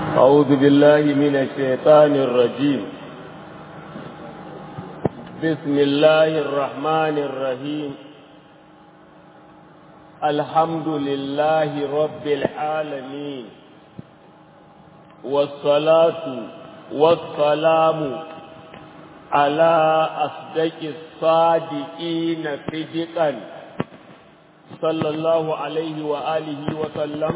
أعوذ بالله من الشيطان الرجيم بسم الله الرحمن الرحيم الحمد لله رب العالمين والصلاة والسلام على أصدق الصادقين صدقا صلى الله عليه وآله وسلم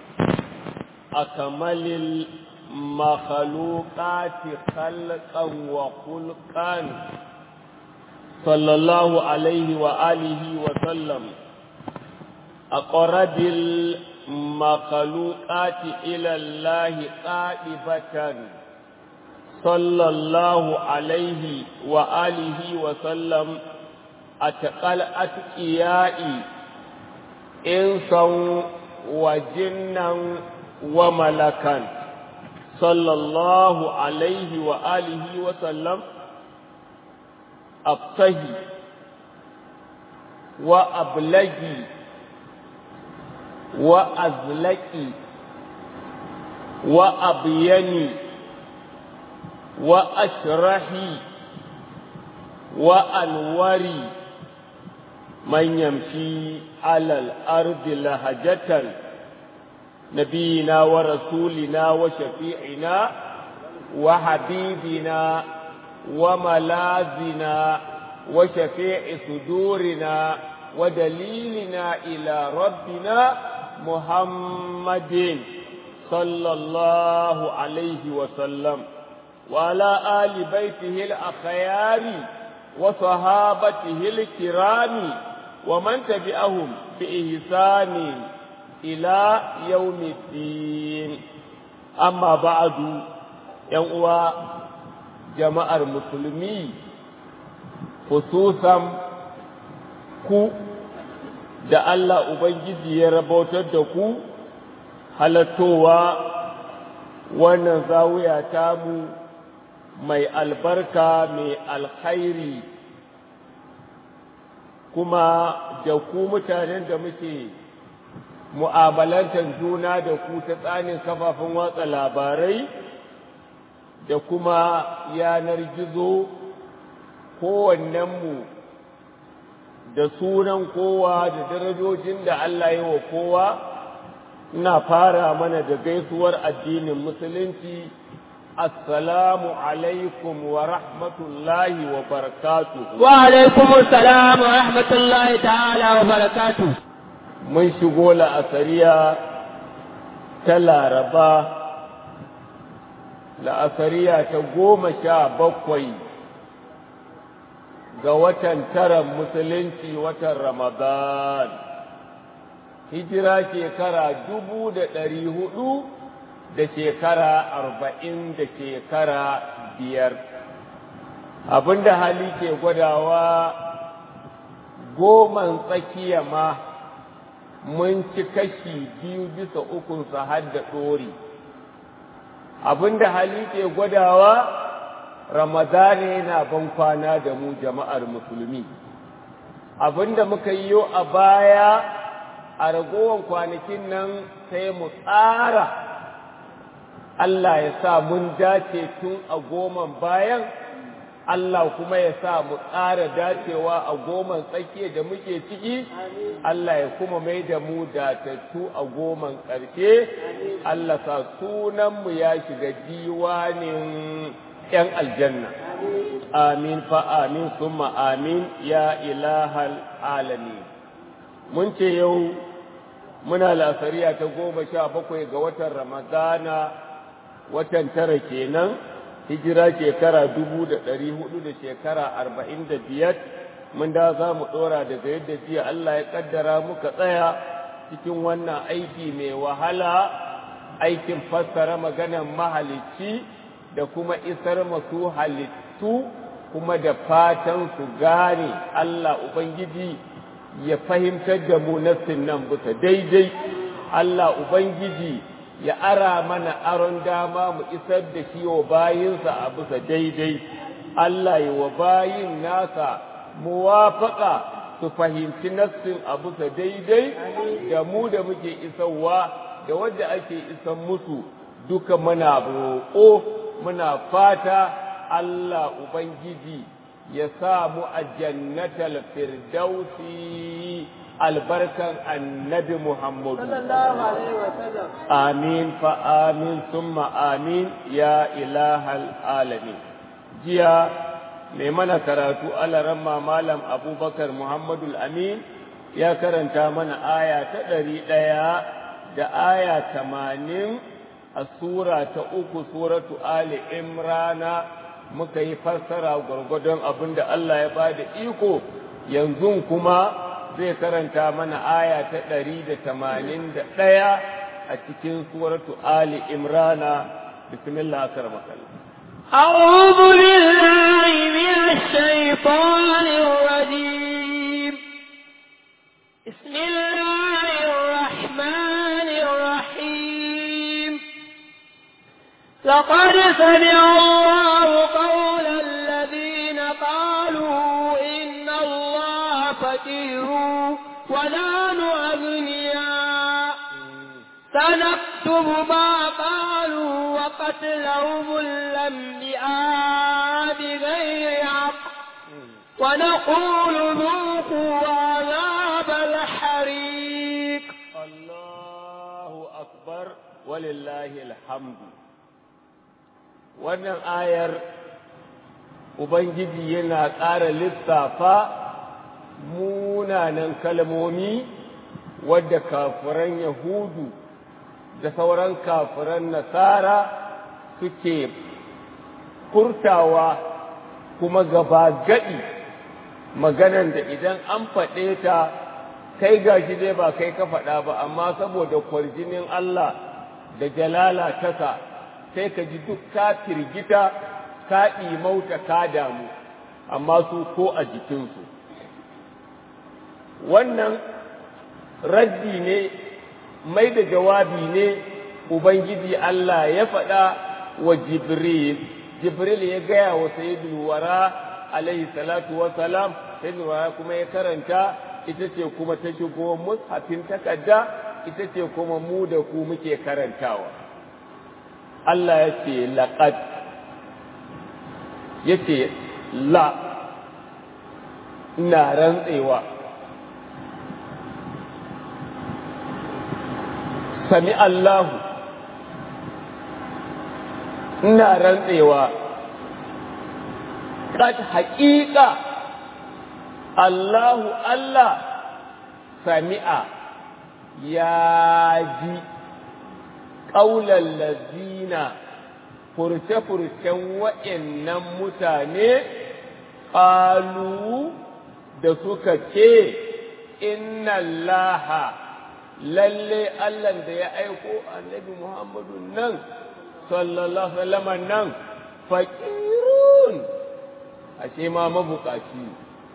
أكمل المخلوقات خلقا وخلقا صلى الله عليه وآله وسلم أقرب المخلوقات إلى الله قائبة صلى الله عليه وآله وسلم أتقل أتقيائي إنسا وجنا وملكا صلى الله عليه وآله وسلم أبتهي وأبلغي وأزلقي وأبيني وأشرحي وأنوري من يمشي على الأرض لهجة نبينا ورسولنا وشفيعنا وحبيبنا وملاذنا وشفيع صدورنا ودليلنا إلى ربنا محمد صلى الله عليه وسلم وعلى آل بيته الأخيار وصحابته الكرام ومن تبعهم بإحسان إلى يوم الدين أما بعد يوم جماعة المسلمين خصوصا ku da Allah Ubangiji ya rabautar da ku halattowa wannan zawiya tamu mai albarka mai alkhairi kuma da ku mutanen da muke mu'amalantar juna da ku ta tsanin kafafen watsa labarai da kuma yanar gizo kowannenmu da sunan kowa da darajojin da Allah yi wa kowa ina fara mana da gaisuwar addinin musulunci assalamu alaikum wa rahmatullahi wa barakatuh wa alaikum assalam wa rahmatullahi ta'ala wa barakatuh mun shigo la'asariya ta laraba la'asariya ta goma sha bakwai ga watan taran musulunci watan Ramadan, hijira shekara dubu da ɗari hudu da shekara arba'in da shekara biyar. Abinda hali ke gwadawa goman tsakiya ma mun ci kashi biyu bisa ukunsa har da ɗori. Abinda hali ke gwadawa Ramadana yana ban kwana da mu jama'ar musulmi abinda muka yi yau a baya a ragowar kwanakin nan sai mu tsara Allah ya sa mun dace tun a goman bayan Allah kuma ya sa mu tsara dacewa a goman tsakiya da muke ciki Allah ya kuma mai da mu datattu a goman ƙarshe Allah sa sunanmu ya shiga diwanin ‘yan aljanna, amin fa amin summa amin ya ilahal alami. Mun ce yau muna lasariya ta goma sha bakwai ga watan Ramadana watan tara kenan, hijira shekara dubu da ɗari hudu da shekara arba'in da biyar, mun da za mu ɗora daga yadda jiya Allah ya ƙaddara muka tsaya cikin wannan aiki mai wahala, aikin fassara maganan mahalicci. da kuma isar masu halittu kuma da fatan su gane Allah Ubangiji ya fahimtar da mu nassin nan bisa daidai Allah Ubangiji ya ara mana aron dama mu isar da shi wa bayinsa a bisa daidai Allah ya wa bayin nasa muwafaka su fahimci nassin a bisa daidai da mu da muke isarwa da wadda ake isan musu duka muna roƙo muna fata Allah Ubangiji ya sa mu a jannatal firdausi albarkan annabi Muhammadu. Amin fa amin summa amin ya ilahal alamin. Jiya mai mana karatu alaramma malam abubakar Muhammadu amin ya karanta mana aya ta ɗari ɗaya da aya tamanin a sura ta uku suratu Ali Imrana muka yi fassara gwargwadon abin da Allah ya ba da iko yanzu kuma zai karanta mana aya ta ɗari da tamanin da ɗaya a cikin suratu Ali Imrana bismillah karmakalla أعوذ بالله من الشيطان الرجيم بسم الله الرحمن الرحيم لقد سمع الله قول الذين قالوا إن الله فقير ونحن أغنياء سنكتب ما قالوا وقتلهم الأنبياء بغير حق ونقول ذوقوا عذاب الحريق الله أكبر ولله الحمد wannan ayar Ubangiji yana ƙara lissafa munanan kalmomi wadda kafiran Yahudu da sauran kafiran Nasara suke furtawa kuma gaba gaɗi maganan da idan an faɗe ta kai gashi dai ba kai ka faɗa ba amma saboda kwarjinin Allah da jalala tasa sai ka ji duk ka firgita ka ɗimauta ka damu amma su ko a jikinsu wannan raddi ne mai da jawabi ne ubangiji Allah ya faɗa wa jibril jibril ya gaya wa sayyidul wara alaihi salatu wa salam sayyidul wara kuma ya karanta ita ce kuma ta shigo mushafin takarda ita ce kuma mu da ku muke karantawa Allah ya ce laqad ya ce la ina rantsewa sami Allahu ina rantsewa kad haƙiƙa Allahu Allah sami'a ya ji ƙaular lazina furce-furcen wa'yannan mutane ƙalu da suka ce inna laha lalle Allah da ya aiko annabi Muhammadu nan sallallahu alaihi nan faƙirun ashe ma mabukaci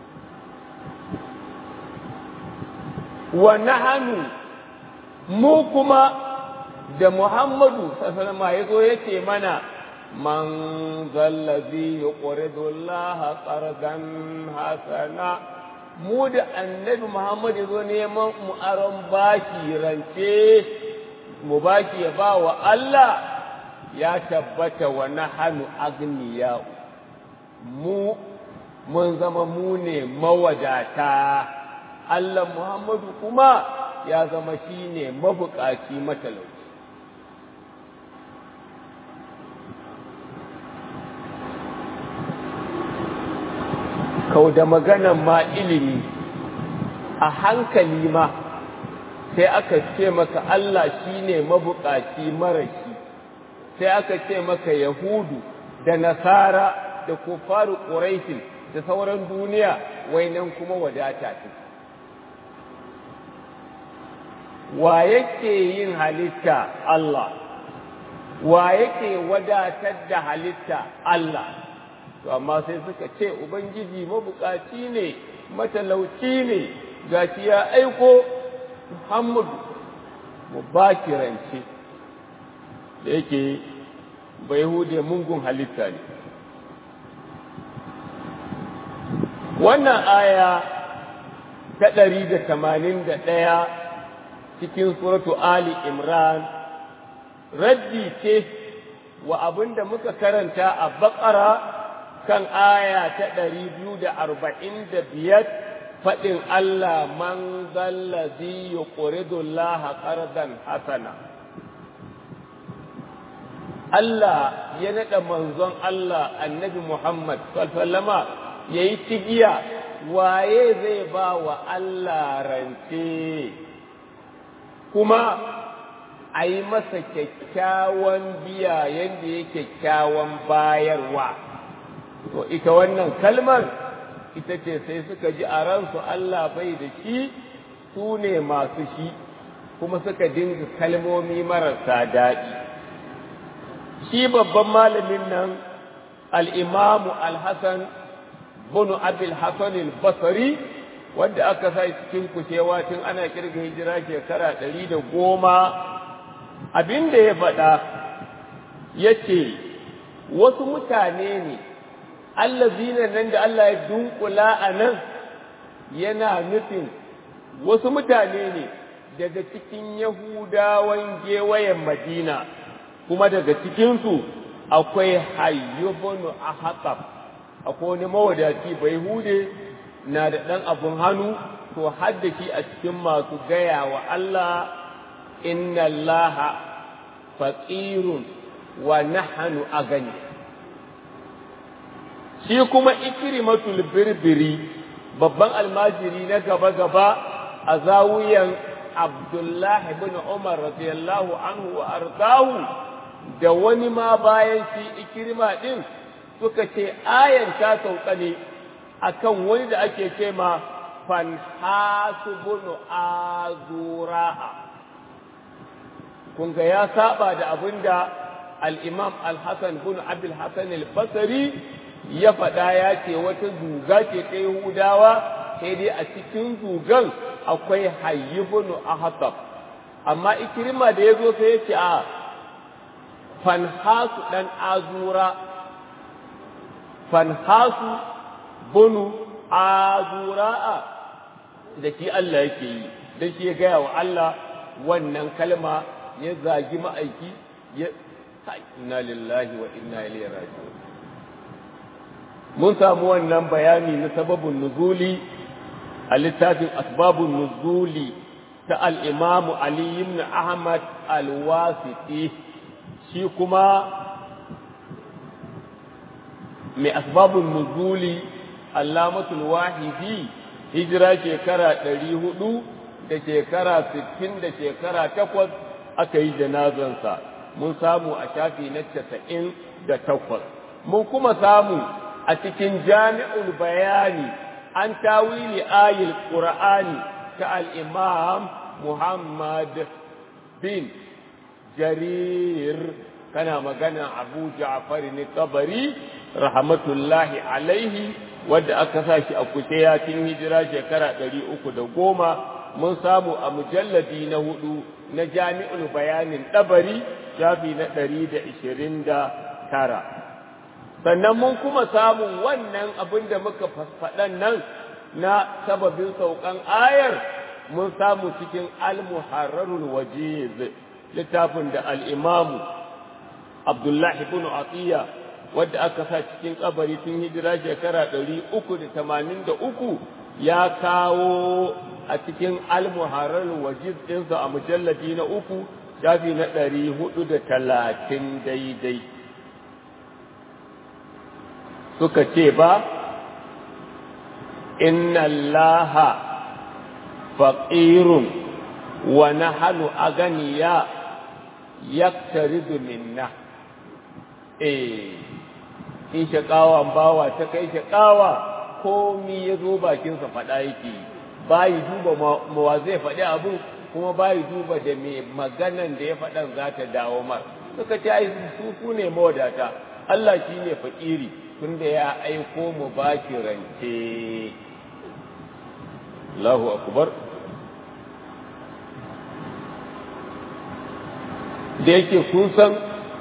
wa nahanu mu kuma da Muhammadu sallallahu alaihi ya zo yace mana man zallazi yuqridu Allah qardan hasana mu da annabi Muhammad ya zo neman mu aron baki rance mu baki ya ba wa Allah ya tabbata wa nahanu agniya mu mun zama mu ne mawadata Allah Muhammadu kuma ya zama shi ne mabukaci matalauci kau da maganan ma ilimi a hankali ma sai aka ce maka Allah shi ne mabukaci marashi sai aka ce maka Yahudu da Nasara da kufaru Quraishin da sauran duniya wainan kuma wadata ce wa yake yin halitta Allah wa yake wadatar da halitta Allah to amma sai suka ce ubangiji mabukaci ne matalauci ne gashi ya aiko Muhammadu mu baki rance da yake bai hude mungun halitta ne wannan aya ta ɗari da tamanin da ɗaya cikin suratu Ali Imran raddi ce wa abin da muka karanta a baƙara kan aya ta ɗari biyu da arba'in da biyar faɗin Allah man zallazi yuqridu Allah qardan hasana Allah ya naɗa manzon Allah annabi Muhammad sallama ya yi cigiya waye zai ba wa Allah rance kuma a yi masa kyakkyawan biya yadda ya kyakkyawan bayarwa to ita wannan kalmar ita ce sai suka ji a ransu Allah bai da shi su ne masu shi kuma suka dinga kalmomi marasa daɗi shi babban malamin nan al'imamu al-hassan bunu abil hassan al-basari wanda aka sa cikin kushewa tun ana kirga hijira shekara ɗari da goma abin da ya faɗa ya ce wasu mutane ne allazina nan da Allah ya dunkula a nan yana nufin wasu mutane ne daga cikin yahudawan gewayen madina kuma daga cikinsu akwai hayyubunu a haƙaf akwai wani mawadaci bai hude na da ɗan abun hannu to hadda shi a cikin masu gaya wa Allah inna Allah faƙirun wa nahanu a gani shi kuma ikrimatul birbiri babban almajiri na gaba-gaba a zawuyan abdullahi bin umar radiyallahu anhu wa ardahu da wani ma bayan shi ikirma ɗin suka ce ayan ta sauka ne akan wani da ake ce ma fanhasu bunu azura'a kun ga ya saba da abin da al-imam al-hasan bin abdul hasan al-basri ya faɗa ya ce wata zuga ce ta yahudawa sai dai a cikin zugan akwai hayyibunu ahtab amma ikirma da ya zo sai ya ce a fanhasu ɗan azura fanhasu bunu azura'a da shi Allah yake yi da shi ya gaya wa Allah wannan kalma ya zagi ma'aiki ya inna lillahi wa inna ilaihi raji'un mun samu wannan bayani na sababin nuzuli a littafin asbabun nuzuli ta al-imam Ali ibn Ahmad al-Wasiti shi kuma mai asbabun nuzuli allamatul wahidi hijira shekara ɗari hudu da shekara sittin da shekara takwas aka yi janazansa mun samu a shafi na casa'in da takwas mun kuma samu a cikin jami'ul bayani an tawili ayil qur'ani ta al-imam muhammad bin jarir kana magana abu ja'far ne tabari rahmatullahi alaihi wadda aka sa shi a kuteya tun hijira shekara ɗari uku da goma mun samu a mujalladi na hudu na jami'ul bayanin ɗabari shafi na ɗari da ishirin da tara sannan mun kuma samun wannan abin da muka faɗan nan na sababin saukan ayar mun samu cikin al-muharrarul wajiz littafin da al-imamu abdullahi ibn atiya wadda aka sa cikin kabari tun hijira shekara ɗari uku da tamanin da uku ya kawo a cikin almuharar wajiz ɗinsa a mujalladi na uku shafi na ɗari hudu da talatin daidai suka ce ba inna allaha faqirun wa nahnu aganiya yaktaridu minna eh in shaƙawan bawa ta kai shaƙawa komi ya zo bakinsa faɗa yake bayi duba mawa zai faɗi abu kuma bayi duba da me maganan da ya faɗan za ta dawo mar suka ce ai su su ne mawadata Allah shi ne fakiri tunda ya aiko mu baki rance Allahu akbar da yake kun san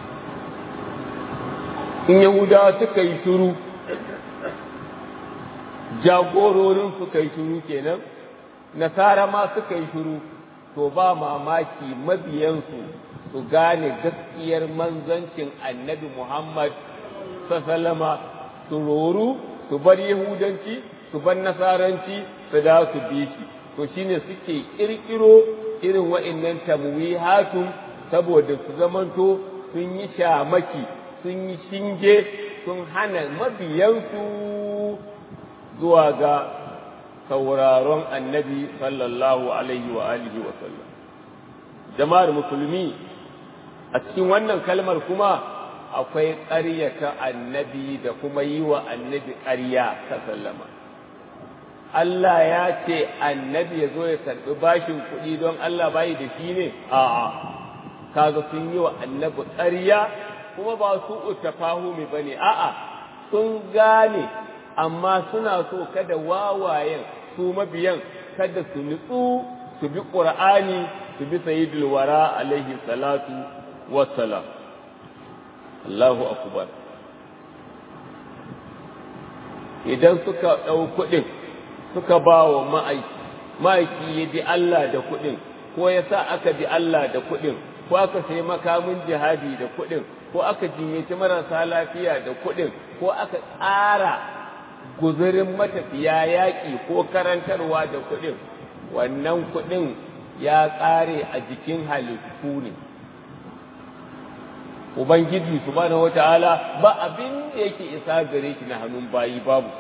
in Yahudawa suka yi shuru jagororin suka yi shuru kenan nasara ma suka yi shuru to ba mamaki mabiyansu su gane gaskiyar manzancin annabi Muhammad sallama su roru su bar yahudanci su bar nasaranci su da su bi shi to shine suke kirkiro irin wa'annan tamwihatun saboda su zamanto sun yi shamaki sun yi shinge sun hana mabiyansu zuwa ga sauraron annabi sallallahu alaihi wa alihi wa sallam jama'ar musulmi a cikin wannan kalmar kuma akwai ƙaryata annabi da kuma yi wa annabi ƙarya ta sallama Allah ya ce annabi ya zo ya karɓi bashin kuɗi don Allah bayi da shi ne a'a kaga sun yi wa annabi ƙarya kuma ba su utafahumi bane a'a sun gane amma suna so kada wawayen su mabiyan kada su nutsu su bi qur'ani su bi sayyidul wara alaihi salatu wassalam Allahu akbar idan suka ɗau kuɗin suka ba wa ma'aiki ma'aiki ya bi Allah da kuɗin ko ya sa aka bi Allah da kuɗin ko aka sai makamin jihadi da kuɗin ko aka jinyaci marasa lafiya da kuɗin ko aka tsara guzurin matafiya yaƙi ko karantarwa da kuɗin wannan kuɗin ya ƙare a jikin halittu ne ubangiji subhanahu wata'ala ba abin da yake isa gare shi na hannun bayi babu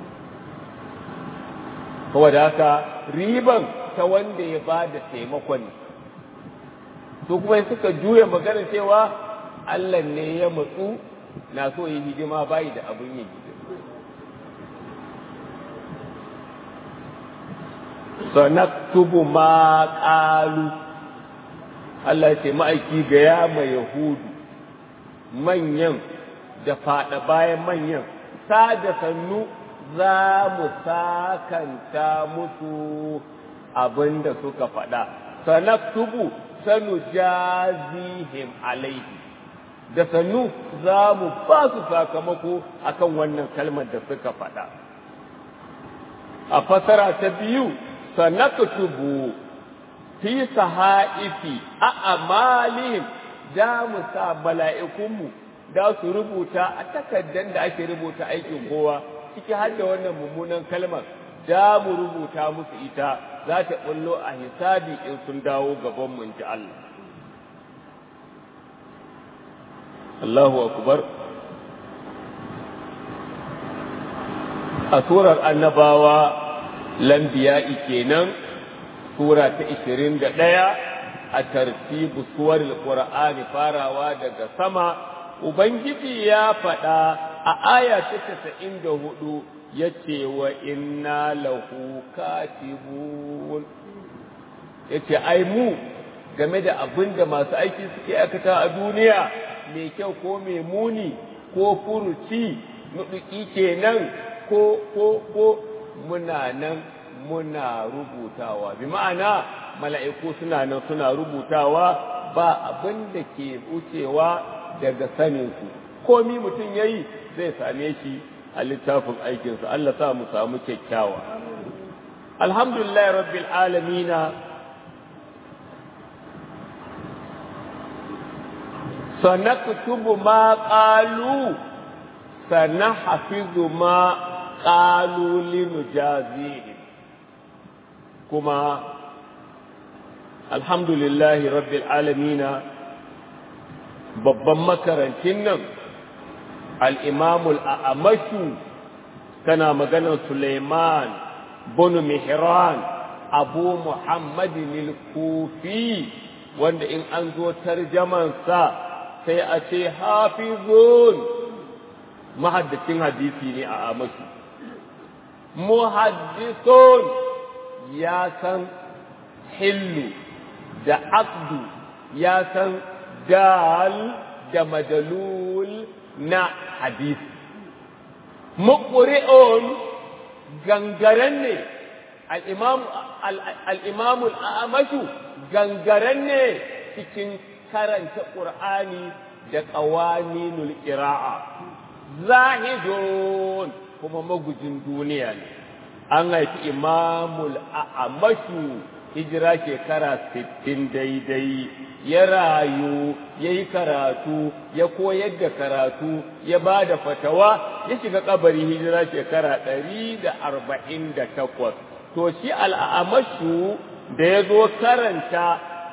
saboda haka riban ta wanda ya ba da taimakon ne su kuma suka juya magana cewa Allah ne ya matsu na so yi hidima bayi da abin yin hidima sanaktubu ma ƙalu Allah ce ma'aiki ga ya mai Yahudu manyan da faɗa bayan manyan sa da sannu za mu sakanta musu abin da suka faɗa sanaktubu sanu jazihim alaihi da sannu za mu ba su sakamako akan wannan kalmar da suka faɗa a fasara ta biyu sanaktubu fi sahaifi a amalihim da mu sa mala'ikunmu da su rubuta a takardar da ake rubuta aikin kowa ciki har da wannan mummunan kalmar da mu rubuta musu ita za ta bullo a hisabi in sun dawo gaban mu ji Allah Allahu akbar a surar annabawa lambiya'i kenan sura ta 21 a tartibu suwar qur'ani farawa daga sama ubangiji ya faɗa a aya ta 94 yace wa inna lahu katibun yace ai mu game da abin da masu aiki suke aikata a duniya mai kyau ko mai muni ko furuci nuɗuki kenan ko ko ko muna nan muna rubutawa bi ma'ana mala'iku suna nan suna rubutawa ba abin da ke wucewa daga saninku komi mutum ya yi zai same shi a littafin aikinsa Allah sa mu samu kyakkyawa alhamdulillah rabbil alamina sanaktubu ma qalu sanahfizu ma qalu linujazihim kuma alhamdulillahi rabbil alamina babban makarancin nan al'imamul a'amashu kana maganar Suleiman bin Mihran abu Muhammadin al-Kufi wanda in an zo tarjamansa sai a ce hafizun mahaddacin hadisi ne a amashu muhaddisun ya san hillu da aqdu ya san dal da madalul na hadisi muqri'un gangaren ne al-imam al-amashu gangaren ne cikin karanta qur'ani da qawaninul qira'a zahidun kuma magujin duniya ne an haifi imamul a'amashu hijira shekara sittin daidai ya rayu ya yi karatu ya koyar da karatu ya ba da fatawa ya shiga kabari hijira shekara ɗari da arba'in da takwas to shi al'amashu da ya zo karanta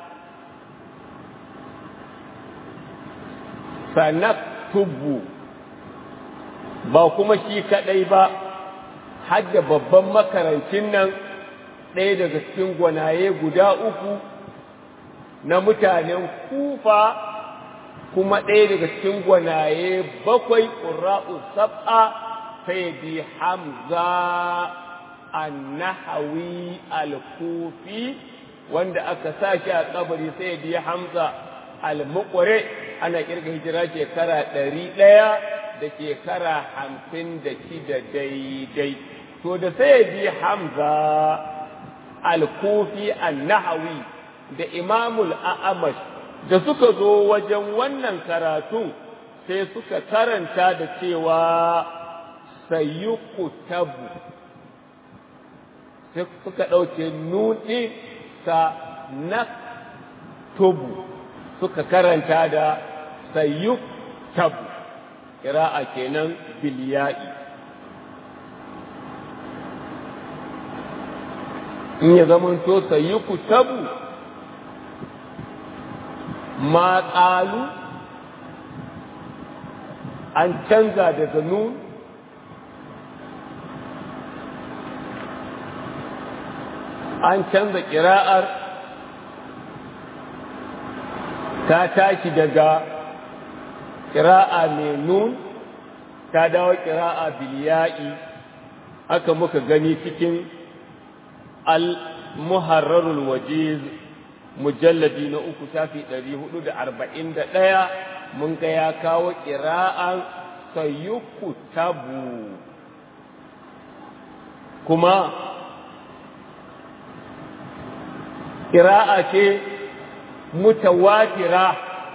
sanaktubu ba kuma shi kaɗai ba hadda babban makarancin nan ɗaya daga cikin gwanaye guda uku na mutanen kufa kuma ɗaya daga cikin gwanaye bakwai ƙura'u sab'a sai bi hamza annahawi al-kufi wanda aka sa shi a kabari sai bi hamza al-muqri ana kirga hijira shekara ɗari ɗaya da shekara hamsin da shida daidai to da sai bi hamza al-kufi an-nahawi da imamul a'amash da suka zo wajen wannan karatu sai suka karanta da cewa sayyukutabu sai suka ɗauke nuɗi sa na tubu suka karanta da sayyukutabu kira'a kenan biliya'i in ya zamanto sayyukutabu ma ƙalu an canza daga nun an canza ƙira'ar ta tashi daga ƙira'a mai nun ta dawo ƙira'a biliya'i aka muka gani cikin al-muharrarul wajiz mujalladi na uku shafi ɗari hudu da arba'in da ɗaya mun ga ya kawo ƙira'an sayuku tabu kuma ƙira'a ce mutawatira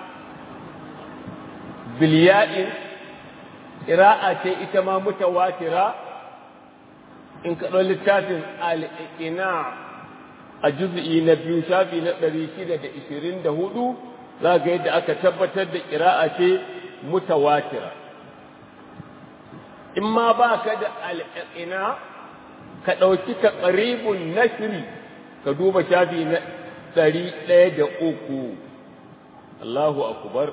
biliya'in ƙira'a ce ita ma mutawatira in kaɗo littafin al'ina a juz'i na biyu shafi na ɗari shida da ishirin da hudu za ga yadda aka tabbatar da ƙira'a ce mutawatira in ma ba ka da al'ina ka ɗauki ta ƙaribun nashiri ka duba shafi na ɗari ɗaya da uku Allahu akubar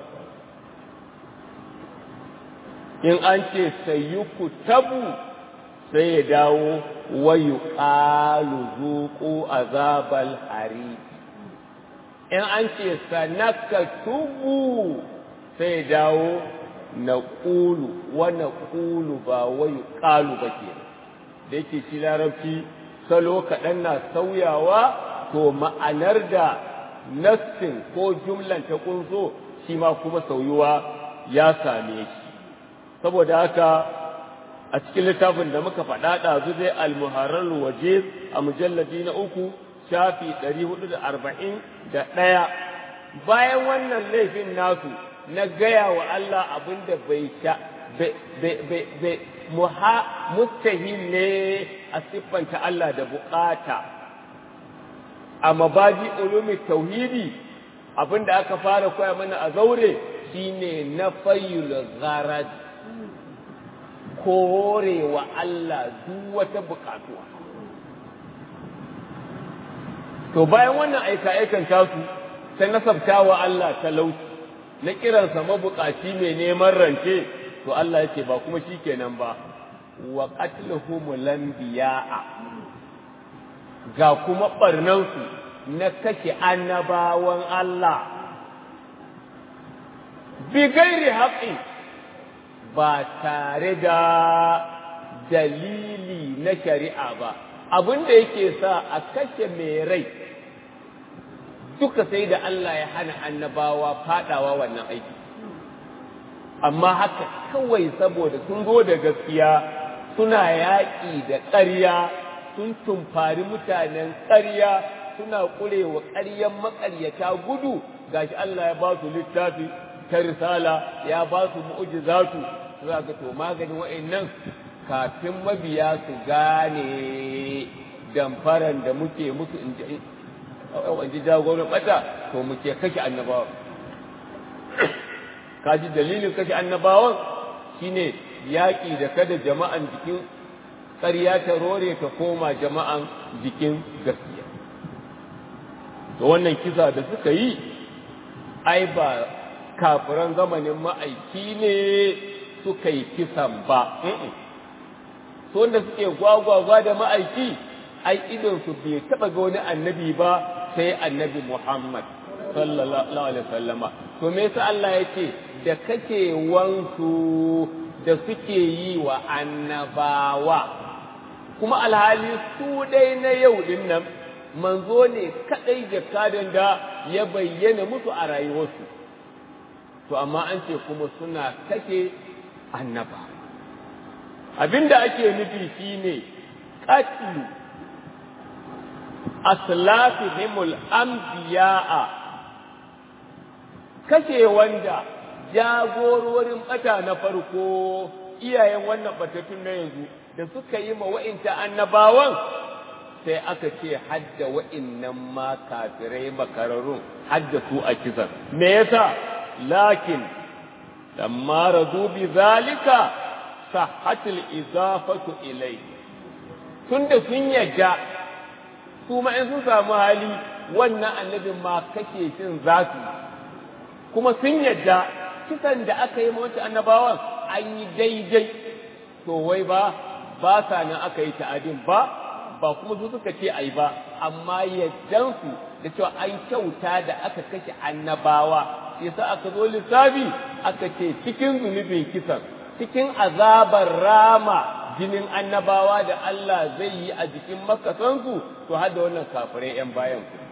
in an ce sayyuku tabu sai ya dawo wayu ƙalu zuƙu azabal hari in an ce sanaka tubu sai ya dawo na ƙulu wa na ƙulu ba wayu ƙalu ba ke da yake shi larabci salo kaɗan na sauyawa to ma'anar da nassin ko jumlan ta ƙunso shi ma kuma sauyuwa ya same shi saboda haka a cikin littafin da muka faɗa ɗazu dai almuharar waje a mujalladi na uku shafi ɗari hudu da arba'in da ɗaya bayan wannan laifin nasu na gaya wa Allah abin da bai sha bai mustahil ne a siffanta Allah da bukata a mabaji ulumi tauhidi abin da aka fara koya mana a zaure shine na fayyul gharad kore wa Allah duk wata bukatuwa. To bayan wannan aika-aikan tasu ta nasabta wa Allah talauci na kiransa mabukaci mai neman rance to Allah yake ba kuma shi kenan ba wa qatluhumul anbiya'a ga kuma barnansu na kashe annabawan Allah bi gairi haƙƙin ba tare da dalili na shari'a ba abin da yake sa a kashe mai rai duka sai da Allah ya hana annabawa fadawa wannan aiki amma haka kawai saboda sun zo da gaskiya suna yaƙi da ƙarya sun tumfari mutanen ƙarya suna ƙurewa ƙaryan maƙaryata gudu gashi Allah ya ba su littafi ta risala ya ba su mu'jizatu za ga to maganin wa'annan kafin mabiya su gane damfaran da muke musu wanda jagoran bata to mu ke kashe annabawa kaji dalilin kashe annabawan shine yaƙi da kada jama'an jikin ƙarya ta rore ta koma jama'an jikin gaskiya to wannan kisa da suka yi ai ba kafiran zamanin ma'aiki ne suka yi kisan ba su wanda suke gwagwagwa da ma'aiki ai idonsu bai taɓa ga wani annabi ba sai annabi Muhammad sallallahu alaihi wasallama to me yasa Allah yake da kake wansu da suke yi wa annabawa kuma alhali su dai na yau din nan manzo ne kadai jakadan da ya bayyana musu a rayuwarsu to amma an ce kuma suna kake annaba abinda ake nufi shine qatlu aslafihimul anbiya'a kashe wanda jagororin bata na farko iyayen wannan batattun na yanzu da suka yi ma wa'inta annabawan sai aka ce hadda wa'innan ma kafirai makararrun hadda su a kisan me yasa lakin lamma radu bi zalika sahhatul izafatu ilai tunda sun yadda su ma in sun samu hali wannan annabin ma kake shin zasu kuma sun yadda kisan da aka yi mawace annabawan an yi daidai to wai ba ba sa nan aka yi ta'adin ba ba kuma su suka ce ai ba amma yaddansu da cewa an kyauta da aka kashe annabawa sai sa aka zo lissafi aka ce cikin zunubin kisan cikin azabar rama jinin annabawa da Allah zai yi a jikin makasansu to har da wannan kafirai 'yan bayan ku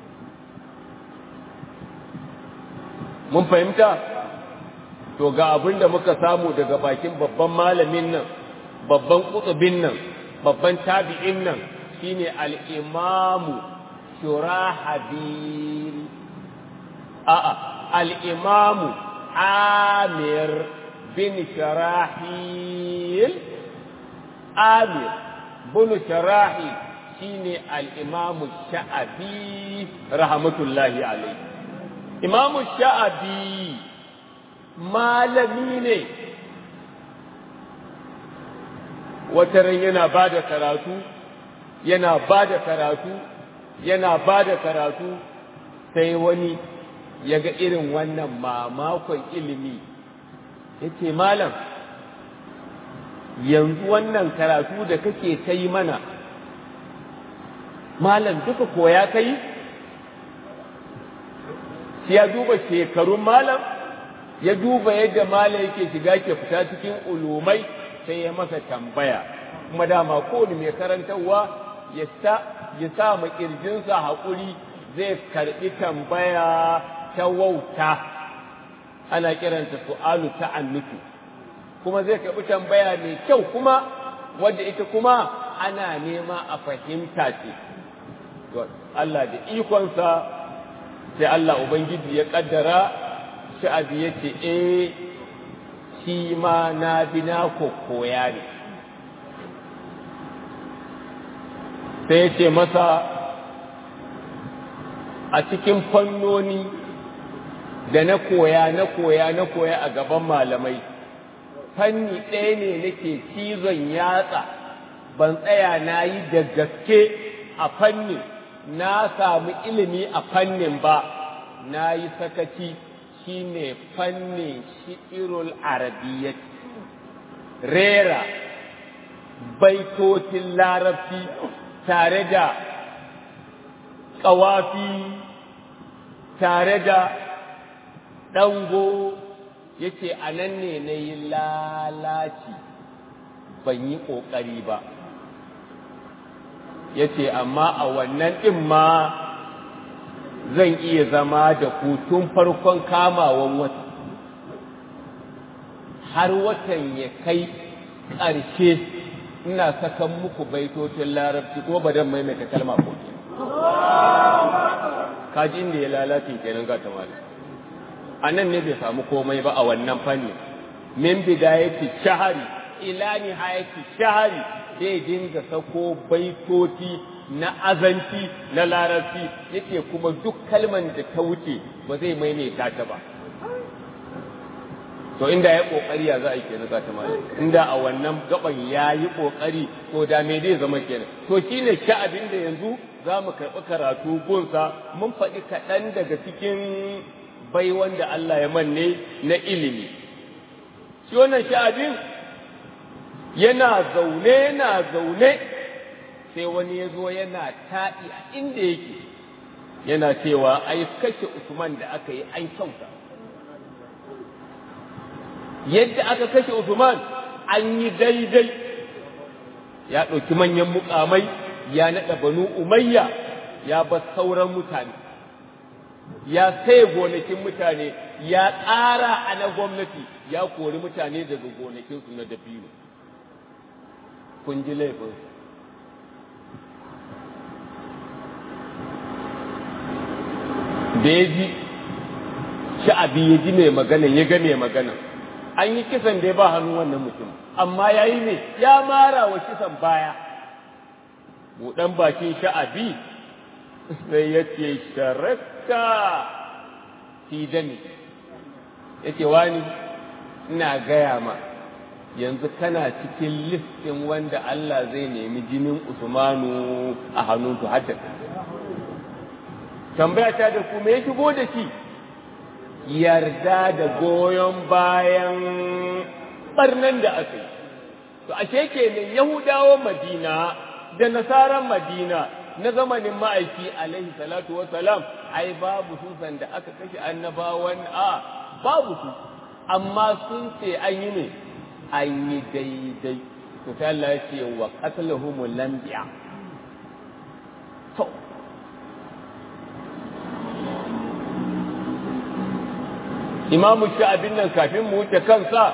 mun fahimta to ga abin da muka samu daga bakin babban malamin nan babban kutubin nan babban tabi'in nan shine al-imamu shurahabil a'a al-imamu amir bin sharahil amir bin sharahil shine al-imamu sha'abi rahmatullahi alayhi imamu sha'abi malami ne wataran yana ba da karatu yana ba da karatu yana ba da karatu sai wani ya ga irin wannan mamakon ilimi ya ce malam yanzu wannan karatu da kake ta yi mana malam duka koya ka yi ya duba shekarun malam ya duba yadda malam yake shiga ke fita cikin ulumai sai ya masa tambaya kuma dama kowane mai karantarwa ya sa ya sa ma kirjinsa haƙuri zai karɓi tambaya ta wauta ana kiranta su'alu ta'annutu kuma zai karɓi tambaya mai kyau kuma wadda ita kuma ana nema a fahimta ce Allah da ikonsa sai Allah Ubangiji ya ƙaddara sha'abi ya ce eh shi ma na bi na koya ne sai ya ce masa a cikin fannoni da na koya na koya na koya a gaban malamai fanni ɗaya ne nake cizon yatsa ban tsaya na yi da gaske a fannin na samu ilimi a fannin ba na yi sakaci shine fannin shi'irul arabiyyat rera baitocin larabci tare da ƙawafi tare da ɗango ya ce a nan ne na yi lalaci ban yi ƙoƙari ba ya ce amma a wannan ɗin ma zan iya zama da ku tun farkon kamawan wata har watan ya kai ƙarshe ina sakan muku baitocin larabci ko ba dan maimaita kalma ko ke kaji inda ya lalace kenan ga tamali a nan ne bai samu komai ba a wannan fanni min bidayati shahari ila nihayati shahari zai dinga sako baitoci na azanci na larabci yake kuma duk kalman da ta wuce ba zai maimaita ta ba to inda ya kokari ya za a yi kenan za ta mali inda a wannan gaban ya yi kokari to da me zai zama kenan to shine sha'abin da yanzu za mu karɓi karatu gunsa mun faɗi kaɗan daga cikin bai wanda Allah ya manne na ilimi shi wannan sha'abin yana zaune yana zaune sai wani ya zo yana taɗi a inda yake yana cewa ai kashe Usman da aka yi an kyauta yadda aka kashe Usman an yi daidai ya ɗauki manyan mukamai ya naɗa banu umayya ya bar sauran mutane ya sai gonakin mutane ya ƙara a na gwamnati ya kori mutane daga gonakinsu na dabino kun ji laifin da ya ji sha'abi ya ji mai magana ya ga mai magana an yi kisan da ya ba hannu wannan mutum amma ya yi ne ya mara wa kisan baya buɗan bakin sha'abi sai ya ce sharaka fi dami ya ce wani ina gaya ma yanzu kana cikin listin wanda Allah zai nemi jinin Usmanu a hannunsu hadda tambaya ta da ku me ya shigo da shi yarda da goyon bayan barnan da aka yi to ashe kenan yahudawan madina da nasaran madina na zamanin ma'aiki alaihi salatu wa salam ai babu su da aka kashe annabawan a babu su amma sun ce an yi ne an yi daidai to sai Allah ya ce wa qatlahumul lambiya to imamu sha'abin nan kafin mu wuce kansa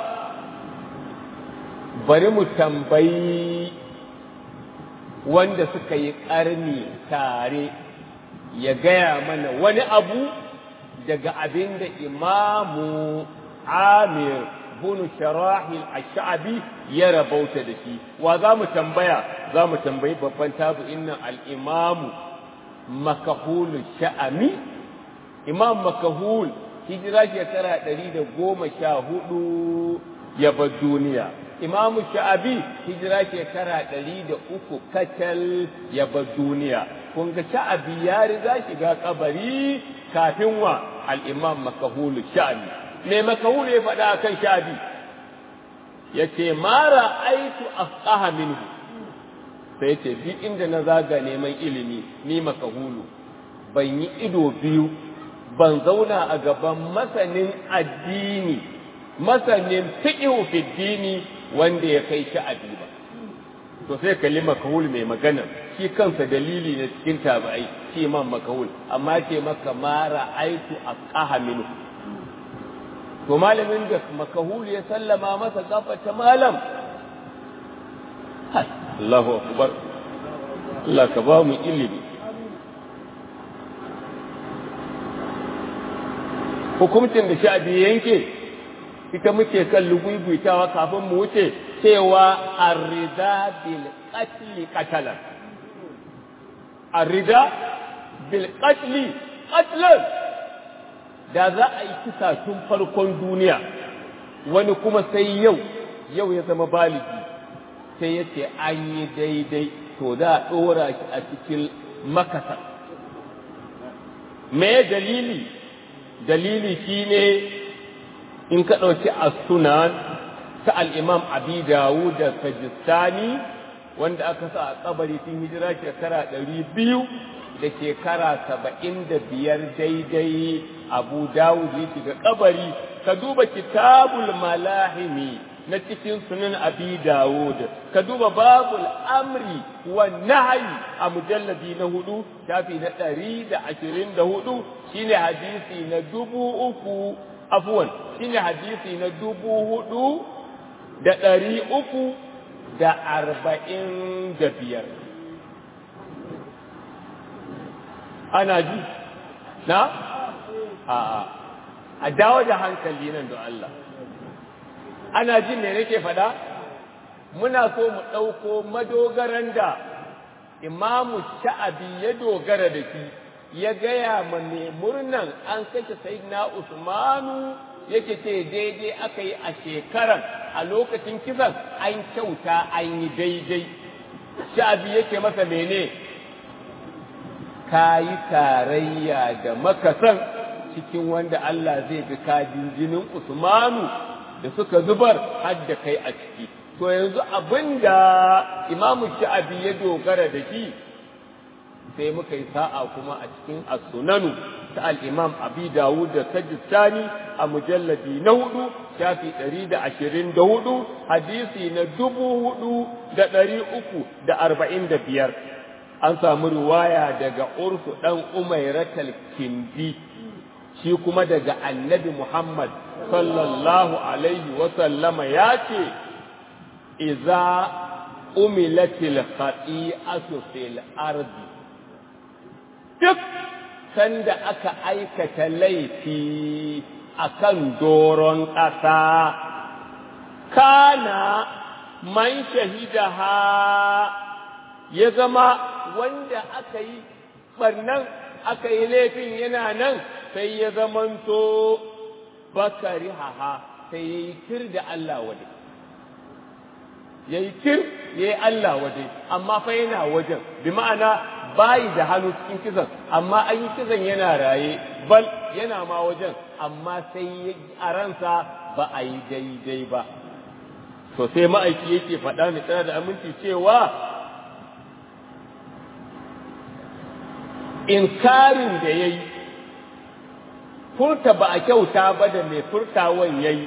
bari mu tambayi wanda suka yi ƙarni tare ya gaya mana wani abu daga abin da imamu amir bunu sharahil ash'abi ya rabauta da shi wa za mu tambaya za mu tambayi babban tabi'in nan al-imamu makahulu sha'ami imam makahul hijira shekara ɗari da goma sha hudu ya bar duniya imamu sha'abi hijira shekara ɗari da uku kacal ya bar duniya kun ga sha'abi ya riga shiga kabari kafin wa al'imam makahulu sha'abi me makahulu ya faɗa kan sha'abi ya ce mara aitu afqaha minhu sai ce fi inda na zaga neman ilimi ni makahulu ban yi ido biyu ban zauna a gaban masanin addini masanin fiqhu fi dini wanda ya kai sha'abi ba to sai kalli makahul mai magana shi kansa dalili ne cikin tabi'ai shi man makahul amma ce maka mara aitu aqaha minhu to malamin da makahul ya sallama masa gafata malam Allahu akbar Allah ka ba mu ilimi hukuncin da sha'abi yanke ita muke kan lugubuitawa kafin mu wuce cewa arrida bil qatli qatalan arrida bil qatli qatlan da za a yi kisa tun farkon duniya wani kuma sai yau yau ya zama baligi sai ya ce an yi daidai to za a ɗora shi a cikin makasa me dalili dalili shine in ka ɗauki as-sunan ta al-imam abi dawud da sajistani wanda aka sa a kabari tun hijira shekara ɗari biyu da shekara saba'in da biyar daidai abu dawud ya shiga kabari ka duba kitabul malahimi na cikin sunan abi dawud ka duba babul amri wa nahyi a mujalladi na hudu shafi na ɗari da ashirin da hudu shine hadisi na dubu uku afuwan shine hadisi na dubu hudu da ɗari uku da arba'in da biyar ana ji na a a dawo da hankali nan da Allah ana jin me nake faɗa muna so mu ɗauko madogaran da imamu sha'abi ya dogara da shi ya gaya ma mai murnan an kashe sayyidina usmanu yake ce daidai aka yi a shekaran a lokacin kisan an kyauta an yi daidai sha'abi yake masa mene ka yi tarayya da makasan cikin wanda Allah zai bi kadin jinin Usmanu da suka zubar har da kai a ciki to yanzu abinda imamu sha'abi ya dogara da shi sai muka yi sa'a kuma a cikin as-sunanu ta al-imam abi dawud da sajistani a mujalladi na hudu shafi ɗari da ashirin da hudu hadisi na dubu hudu da ɗari uku da arba'in da biyar an samu riwaya daga ursu ɗan umairatal kindi shi kuma daga annabi muhammad sallallahu alaihi wasallama ya ce iza umilatil khati'atu fil ardi duk sanda aka aikata laifi akan doron ƙasa kana man shahidaha ya zama wanda aka yi ɓarnan aka yi laifin yana nan sai ya zamanto bakari haha sai ya yi tir da Allah waje ya yi tir ya yi Allah waje amma fa yana wajen bi ma'ana bayi da hannu cikin kisan amma an yi kisan yana raye bal yana ma wajen amma sai a ransa ba a yi daidai ba to sai ma'aiki yake faɗa mai tsara da aminci cewa inkarin da ya yi furta ba a kyauta ba da mai furtawan ya yi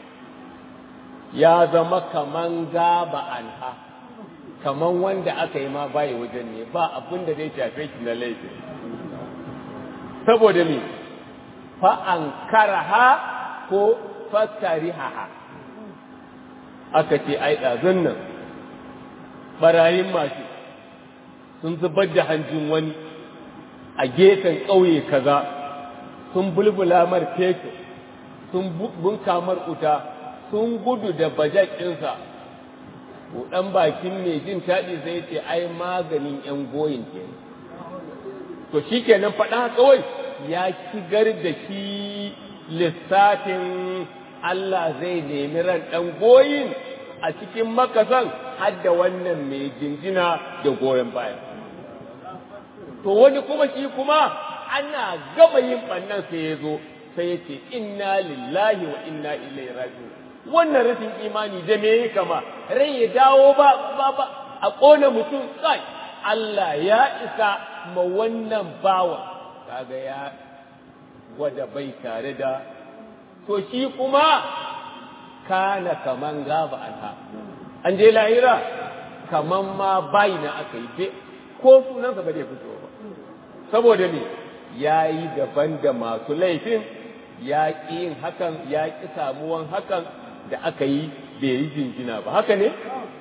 ya zama kaman gaba anha kaman wanda aka yi ma bayi wajen ne ba abin da zai shafe shi na laifi saboda me fa an karaha ko fakariha aka ce ai ɗazun nan ɓarayin mashi sun zubar da hanjin wani a gefen ƙauye kaza sun bulbula mar fetur sun bunka mar wuta sun gudu da bajakinsa ɗan bakin mai jin taɗi zai ce ai maganin ‘yan goyin ke to shi kenan faɗa kawai ya shigar da shi lissafin Allah zai nemi ran ɗan goyin a cikin makasan har da wannan mai jinjina da goyon baya to wani kuma shi kuma ana gama yin ɓannan sai ya zo sai ya ce inna lillahi wa inna ilaihi raji'un wannan rashin imani da me ya kama rai ya dawo ba ba ba a ƙona mutum kai Allah ya isa ma wannan bawa kaga ya gwada bai tare da to shi kuma kana kaman gaba anha an je lahira kaman ma bai na aka yi ko sunansa ba zai fito ba saboda me ya yi daban da masu laifin ya ƙi yin hakan ya ƙi samuwan hakan da aka yi bai yi jinjina ba haka ne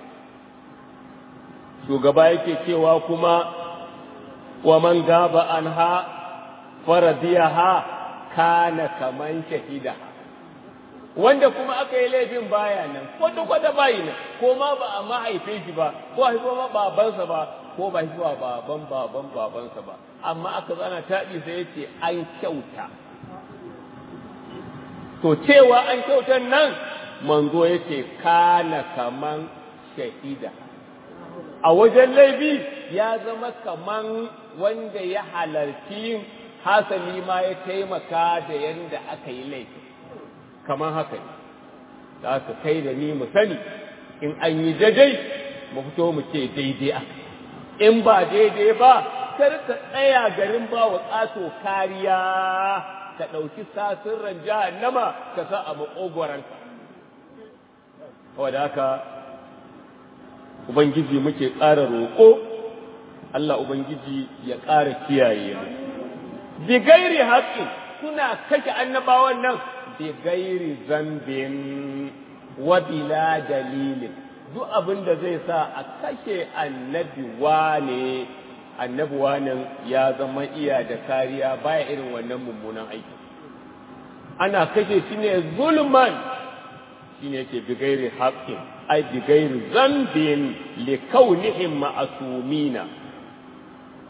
shugaba yake cewa kuma wa man gaba an ha faradiya ha kana kaman shahida wanda kuma aka yi laifin baya nan kwata-kwata bayi nan ko ma ba a mahaifin shi ba ko haifo ma babansa ba ko ba haifuwa baban baban babansa ba amma aka zana taɗi sai ya ce an kyauta to cewa an kyautan nan manzo ya ce kana kaman shahida a wajen laifi ya zama kaman wanda ya halarci hasali ma ya taimaka da yadda aka yi laifi kaman haka ne da aka kai da ni mu sani in an yi daidai mu fito mu ce daidai aka in ba daidai ba kar ka tsaya garin ba wa ƙato kariya ka ɗauki sasirran jahannama ka sa a maƙogwaranka wadda haka ubangiji muke ƙara roƙo Allah ubangiji ya ƙara kiyaye mu bi gairi haƙƙin suna kashe annabawan nan bi gairi zambin wa bila dalilin duk abin da zai sa a kashe annabi wane annabi wanan ya zama iya da kariya baya irin wannan mummunan aiki ana kashe shi ne zulman shi ne ke bigairi haƙƙin ai bigairi zambin li kaunihim ma'asumina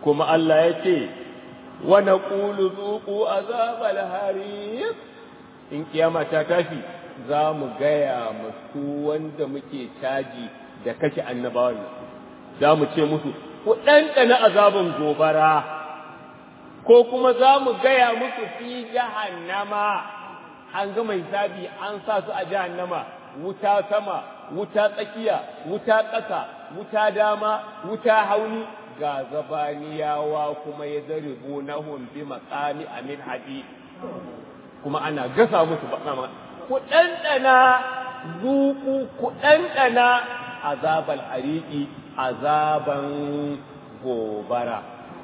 kuma Allah ya ce wa naqulu zuqu azabal harir in kiyama ta tashi za mu gaya musu wanda muke caji da kashe annabawan za mu ce musu ku ɗanɗana azabin gobara ko kuma za mu gaya musu fi jahannama an gama hisabi an sa su a jahannama wuta sama wuta tsakiya wuta ƙasa wuta dama wuta hauni ga zabaniyawa kuma ya zaribu na bi matsami amin hadid kuma ana gasa musu ba ku ɗanɗana zuku ku ɗanɗana azabal hariki azaban gobara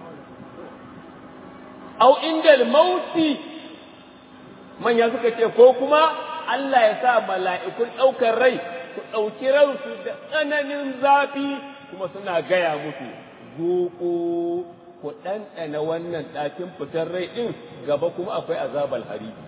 au indal mauti manya suka ce ko kuma Allah ya sa mala'ikun ɗaukar rai su ɗauki ransu da tsananin zafi kuma suna gaya musu zuku ku ɗanɗana wannan ɗakin fitar rai ɗin gaba kuma akwai azabal hariki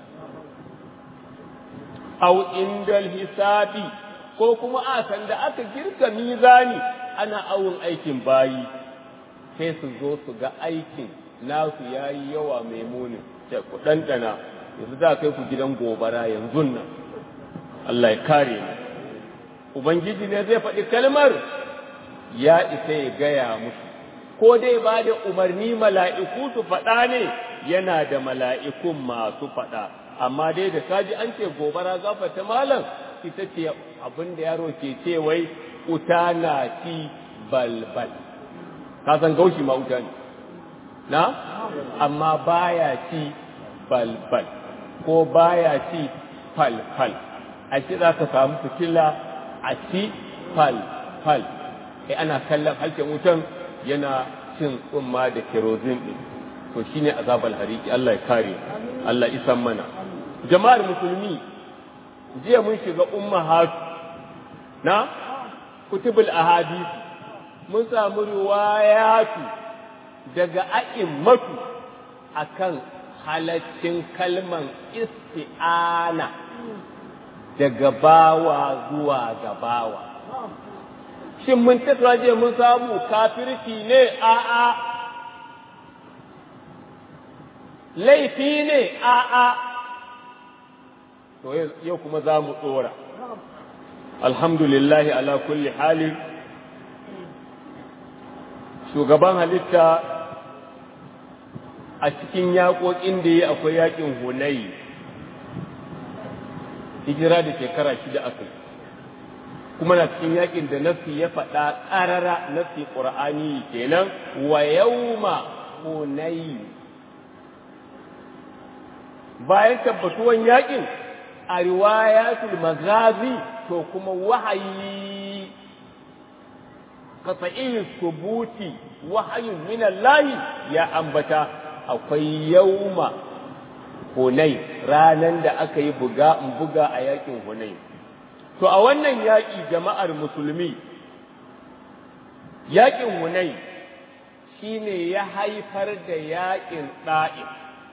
au indal hisabi ko kuma a sanda aka girka mizani ana awon aikin bayi sai su zo su ga aikin nasu yayi yawa mai muni sai ku dandana yanzu za kai ku gidan gobara yanzu nan Allah ya kare mu ubangiji ne zai faɗi kalmar ya isa ya gaya musu ko dai ba da umarni mala'iku su faɗa ne yana da mala'ikun masu faɗa amma dai da kaji an ce gobara gafata malam ita ce abin da yaro ke ce wai uta na ci balbal ka san gaushi ma wuta ne na amma baya ci balbal ko baya ci falfal a ci za ka samu fitila a ci falfal sai ana kallon halken wutan yana cin tsumma da kerozin ɗin to shine azabal hariki Allah ya kare Allah isan mana jama'ar musulmi jiya mun shiga ummahatu na kutubul ahadisi mun samu riwayatu daga a'immatu akan halaccin kalman isti'ana daga bawa zuwa ga bawa shin mun tattara je mun samu kafirci ne a'a laifi ne a'a to yau kuma za mu tsora alhamdulillahi ala kulli hali shugaban halitta a cikin yaƙoƙin da ya akwai yaƙin hunayi hijira da shekara shida aka kuma na cikin yaƙin da nafi ya faɗa ƙarara nafi ƙur'ani kenan wa yauma hunayi bayan tabbatuwan yaƙin a riwayatul magazi to kuma wahayi qat'i subuti wahayin min Allah ya ambata akwai yauma Hunay ranan da aka yi buga in buga a yakin Hunay to a wannan yaki jama'ar musulmi yakin Hunay shine ya haifar da yakin Da'if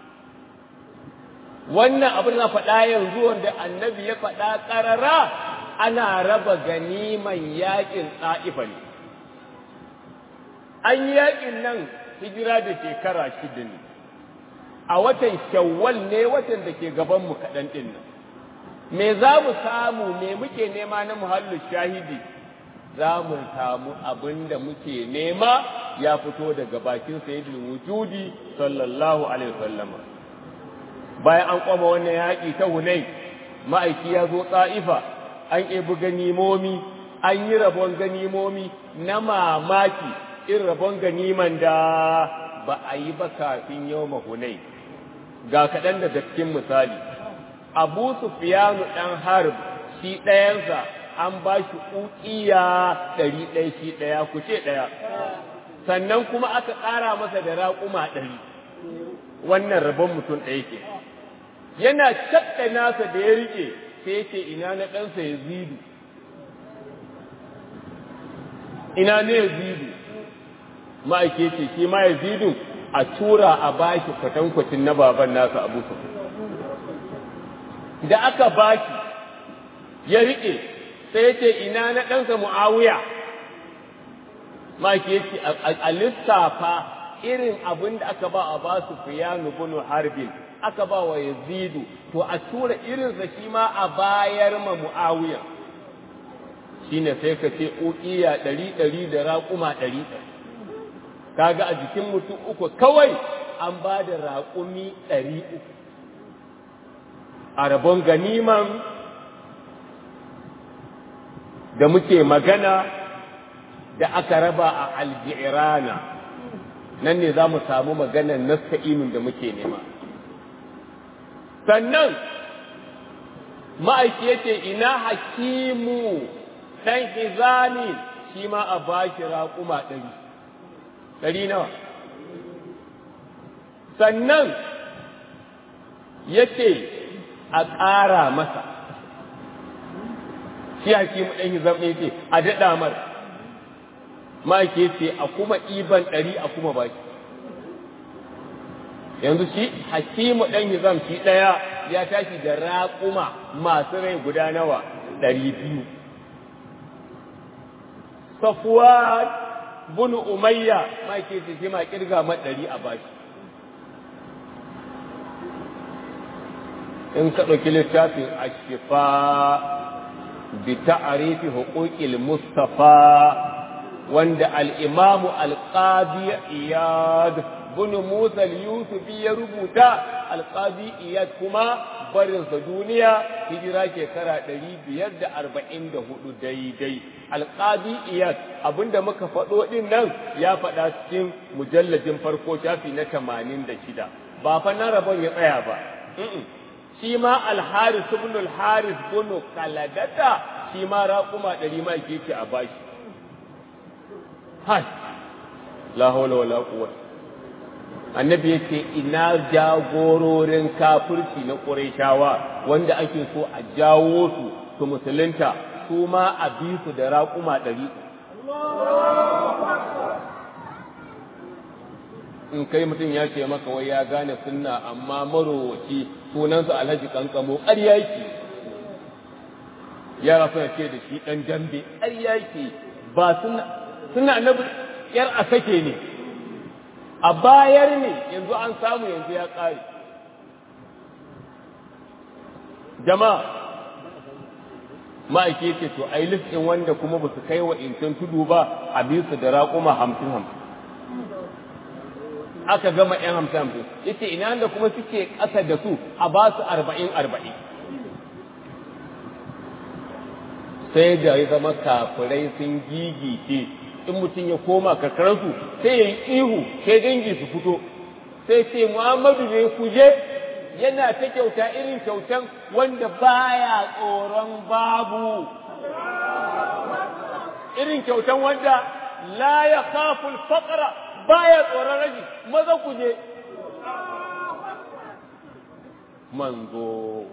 wannan abin na faɗa yanzu wanda annabi ya faɗa ƙarara ana raba ganiman yaƙin ɗa'ifa ne an yi yaƙin nan hijira da shekara shida ne a watan shawwal ne watan da ke gabanmu kaɗan ɗin nan me za mu samu me muke nema na muhallin shahidi za mu samu abin da muke nema ya fito daga bakin sayyidul wujudi sallallahu alaihi wasallama bayan an kwama wannan yaƙi ta hunai ma'aiki ya zo tsa'ifa an ebi ganimomi an yi rabon ganimomi na mamaki in rabon ganiman da ba a yi ba kafin yau mahunai ga kaɗan daga cikin misali abu sufiyanu ɗan harb shi ɗayansa an ba shi ƙuƙiya ɗari ɗaya shi ɗaya ku ce ɗaya sannan kuma aka ƙara masa da raƙuma ɗari wannan rabon mutum ɗaya ke yana cakka nasa da ya rike sai yake ina na ɗansa ya zidu ina ne ya zidu ma'aike ce shi ma ya zidu a tura a bashi kwatankwacin na baban nasa abu su da aka bashi ya rike sai yake ina na ɗansa mu'awiya ma'aike ce a lissafa irin abin da aka ba a ba su fiyanu bunu harbin aka ba wa yazidu to a tura irinsa shi ma a bayar ma mu'awiya shine sai ka ce ukiya ɗari ɗari da raƙuma ɗari ɗari kaga a jikin mutum uku kawai an ba da raƙumi ɗari uku a rabon ganiman da muke magana da aka raba a aljirana nan ne za mu samu maganar nasta'inun da muke nema sannan ma'aiki yake ina hakimu ɗan hizami shi ma a bashi raƙuma ɗari ɗari nawa sannan yake a ƙara masa shi hakimu ɗan hizam ɗin ce a daɗa mar ma'aiki ce a kuma iban ɗari a kuma baki yanzu shi hakimu ɗan hizam shi ɗaya ya tashi da raƙuma masu rai guda nawa ɗari biyu safuwa bunu umayya ma'aiki ce shi ma ƙirga ma ɗari a baki in ka ɗauki littafin ashifa bi ta'arifi huquqil mustafa wanda al-imamu al-qadi iyad bin musa al-yusufi ya rubuta al-qadi iyad kuma barinsa duniya hijira shekara 544 daidai al-qadi iyad abinda muka faɗo din nan ya faɗa cikin mujalladin farko shafi na 86 ba fa na rabon ya tsaya ba shi ma alharis ibn alharis bin kaladata shi ma raƙuma ɗari ma yake a bashi hai la hawla wala quwwata annabi yace ina jagororin kafirci na qurayshawa wanda ake so a jawo su su musulunta su ma a bi su da raƙuma ɗari in kai mutum ya ce maka wai ya gane sunna amma marowaci sunansa alhaji kankamo ƙarya yake yara suna ce da shi ɗan dambe ƙarya yake ba suna suna annabi yar a sake ne a bayar ne yanzu an samu yanzu ya ƙare jama'a ma'aike ce to ai listin wanda kuma ba su kai wa incan tudu ba a bisu da raƙuma hamsin hamsin aka gama ‘yan hamsin hamsin yace ina da kuma suke ƙasa da su a ba su arba'in arba'in sai da ya zama kafirai sun gigice in mutum ya koma karkararsu sai ya yi ihu sai dangi su fito sai ce muhammadu ne ku je yana ta kyauta irin kyautan wanda baya tsoron babu irin kyautan wanda la ya khaful faqra baya tsoron rashi maza ku je manzo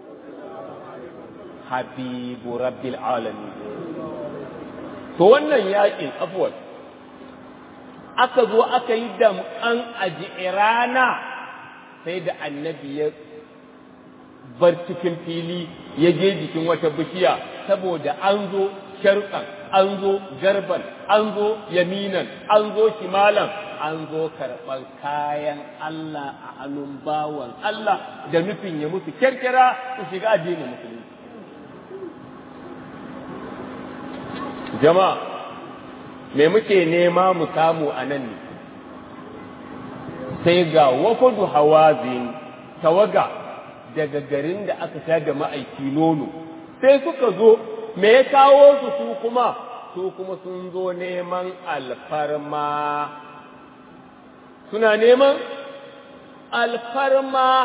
habibu rabbil alamin to wannan yakin afwan aka zo aka yi damƙan ajirana sai da annabi ya bar cikin fili ya je jikin wata bishiya saboda an zo sharƙan an zo garban an zo yaminan an zo shimalan an zo karɓar kayan Allah a hannun bawan Allah da nufin ya musu kyarkyara su shiga addinin musulunci jama'a me muke nema mu samu a nan ne sai ga wafadu hawazin tawaga daga garin da aka sha da ma'aiki nono sai suka zo me ya kawo su su kuma su kuma sun zo neman alfarma suna neman alfarma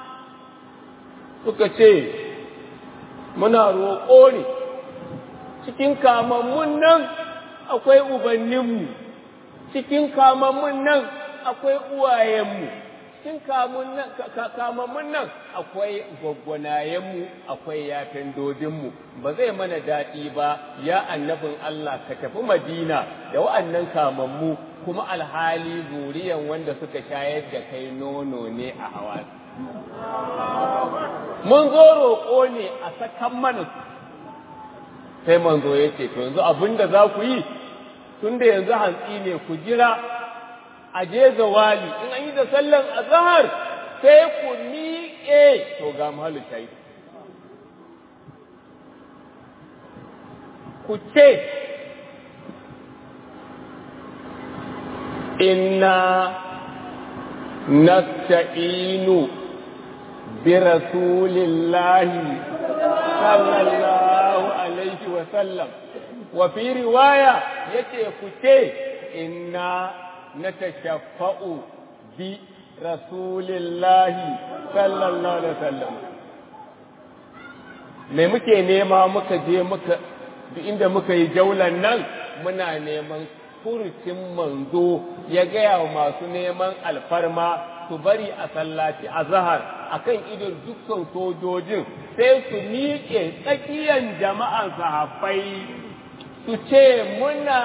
suka ce muna roƙo ne cikin kamammun nan akwai ubanninmu cikin kamammun nan akwai uwayenmu cikin kamammun nan akwai gwaggwanayenmu akwai yafin dodinmu ba zai mana daɗi ba ya annabin Allah ka tafi madina da wa'annan kamammu kuma alhali zuriyan wanda suka shayar da kai nono ne a hawa mun zo roƙo ne a sakan mana sai manzo ya ce to yanzu abin da za ku yi tun da yanzu hantsi ne ku jira a je zawali in an yi da sallan azhar sai ku miƙe to ga mahallu shayi ku ce inna nasta'inu bi rasulillahi sallallahu alaihi wa sallam wa fi riwaya yace ku ce inna natashaffa'u bi rasulillahi sallallahu alaihi wa sallam me muke nema muka je muka duk inda muka yi jaulan nan muna neman furucin manzo ya gaya wa masu neman alfarma su bari a sallaci a zahar a kan idon dukkan sojojin sai su miƙe tsakiyan jama'an sahabbai su ce muna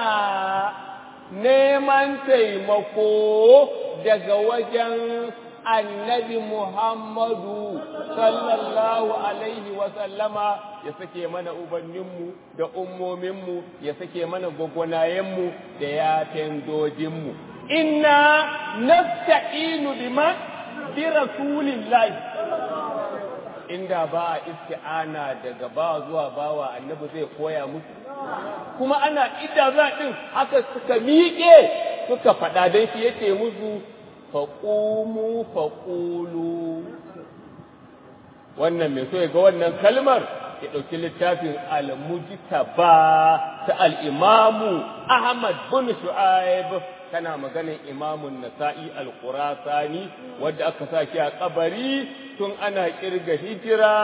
neman taimako daga wajen annabi Muhammadu sallallahu alaihi wasallama ya sake mana ubanninmu da ummominmu ya sake mana gwagwanayenmu da yatan dojinmu. Inna nasta'inu biman bi rasulillahi inda ba a isti'ana daga ba zuwa bawa annabi zai koya musu kuma ana idda za din haka suka miƙe suka faɗa don shi yace musu faƙumu faƙulu wannan mai so ya ga wannan kalmar ya ɗauki littafin al-mujtaba ta al-imamu Ahmad bin Shu'aib kana maganin imamun Nasa'i al-Qurasani wanda aka sa shi a kabari tun ana kirga hijira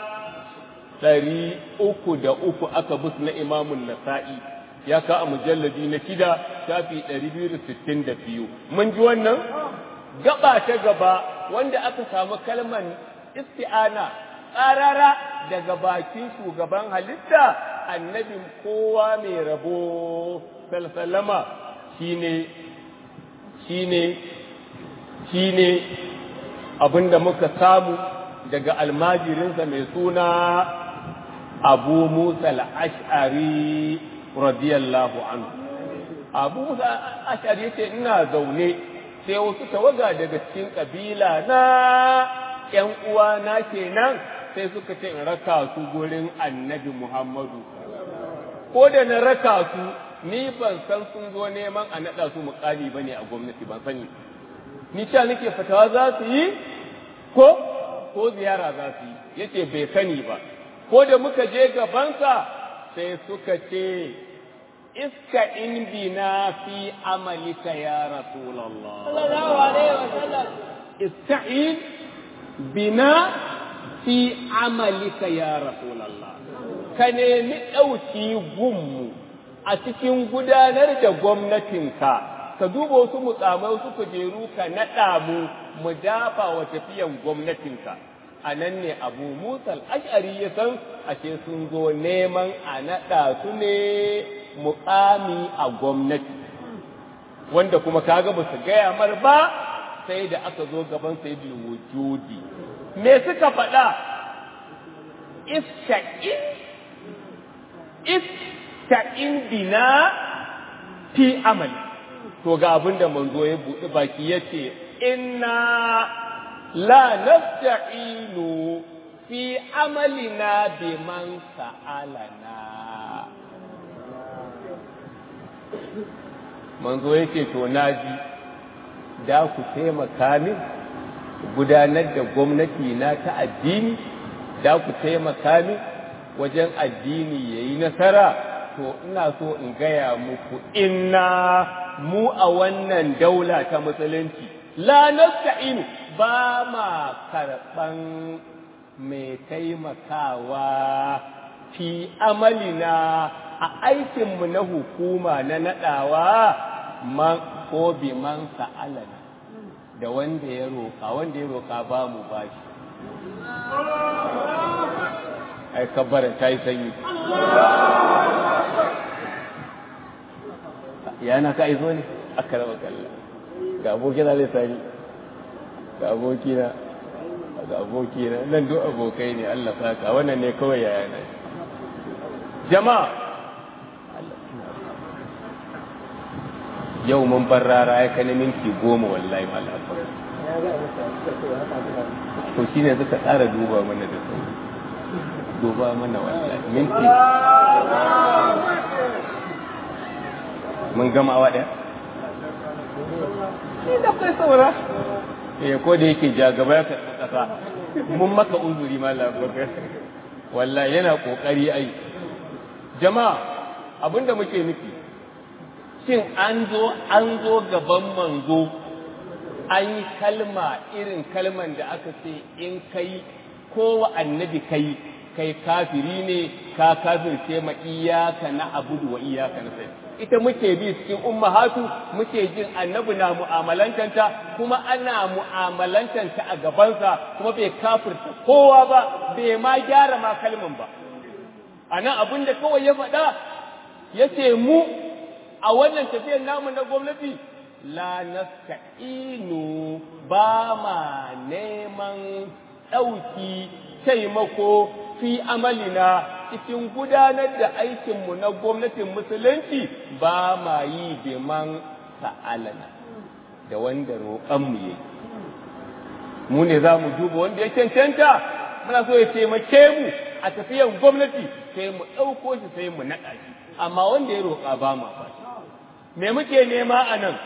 ɗari uku da uku aka bus na imamun Nasa'i ya ka a mujalladi na shida shafi ɗari biyu da sittin da biyu mun ji wannan gaba ta gaba wanda aka samu kalmar isti'ana tsarara daga bakin shugaban halitta annabin kowa mai rabo salsalama shine shine shine abinda muka samu daga almajirinsa mai suna abu musa al-ash'ari radiyallahu anhu abu musa al-ash'ari yace ina zaune sai wasu tawaga daga cikin kabila na ‘yan uwana kenan sai suka ce in raka su gurin annabi Muhammadu. Ko da na raka su, ni ban san sun zo neman a naɗa su mukami ba ne a gwamnati ban sani. Ni sha nake fatawa za su yi, ko, ko ziyara za su yi, yace bai sani ba. Ko da muka je gabansa sai suka ce, iska in bina fi amalika ya Rasulallah. sallallahu alaihi wasallam Ista'in bina fi amalika ya Rasulallah. Ka nemi ɗauki gunmu a cikin gudanar da gwamnatinka, ka duba wasu mukamai wasu kujeru ka naɗa mu mu dafa wa tafiyan gwamnatinka. A nan ne Abu Musa ash'ari ya san ashe sun zo neman a naɗa su ne mukami a gwamnati. Wanda kuma kaga ba su gaya mar ba sai da aka zo gaban sayyidul wujudi me suka faɗa ista'in ista'in bina fi amali to ga abin da manzo ya buɗe baki yace inna la nasta'inu fi amalina biman sa'alana manzo yake to naji da ku taimaka min gudanar da gwamnati na ta addini da ku taimaka min wajen addini ya yi nasara to ina so in gaya muku inna mu a wannan daula ta musulunci la nasta'inu ba ma karɓan mai taimakawa fi amalina a aikinmu na hukuma na naɗawa man ko bi man sa'alana da wanda ya roƙa wanda ya roƙa ba mu bashi ai kabbara ta yi sanyi yana ka izo ne aka raba kalla ga abokina zai sani ga abokina ga abokina nan duk abokai ne Allah saka wannan ne kawai yayana jama'a yau mun bar rara ya kai na minti goma wallahi malam to shine suka tsara duba mana da sauri duba mana wallahi minti mun gama awa ɗaya ni da kai saura eh ko da yake ja gaba ya karɓi ƙasa mun maka uzuri malam bakar wallahi yana kokari ai jama'a abinda muke nufi shin an zo an zo gaban manzo an yi kalma irin kalman da aka ce in kai ko wa annabi kai kai kafiri ne ka kafirce ma iyaka na abudu wa iyaka na sai ita muke bi cikin ummahatu muke jin annabi na mu'amalantanta kuma ana mu'amalantanta a gabansa kuma bai kafirta kowa ba bai ma gyara ma kalman ba anan abin da kawai ya faɗa ya ce mu a wannan tafiyar namu na gwamnati la nasta'inu ba ma neman ɗauki taimako fi amalina cikin gudanar da aikinmu na gwamnatin musulunci ba ma yi biman sa'alana da wanda roƙonmu ya mu ne za mu duba wanda ya cancanta muna so ya taimake mu a tafiyan gwamnati sai mu ɗauko shi sai mu naɗa shi amma wanda ya roƙa ba ma ba me muke nema a nan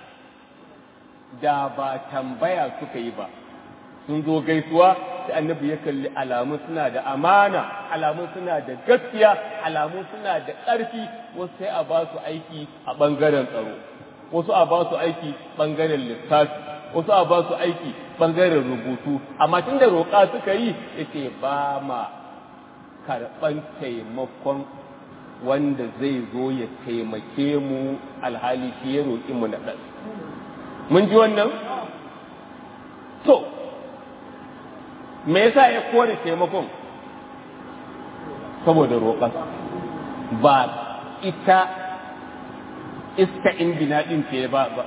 da ba tambaya suka yi ba sun zo gaisuwa sai annabi ya kalli alamun suna da amana alamun suna da gaskiya alamun suna da ƙarfi wasu sai a ba su aiki a ɓangaren tsaro wasu a ba su aiki ɓangaren lissafi wasu a ba su aiki ɓangaren rubutu amma tun da roƙa suka yi yace ba ma karɓan taimakon wanda zai zo ya taimake mu alhali shi ya roƙi mu na ɗan mun ji wannan to me yasa ya kore taimakon saboda roƙon ba ita iska indina ɗin ce ba ba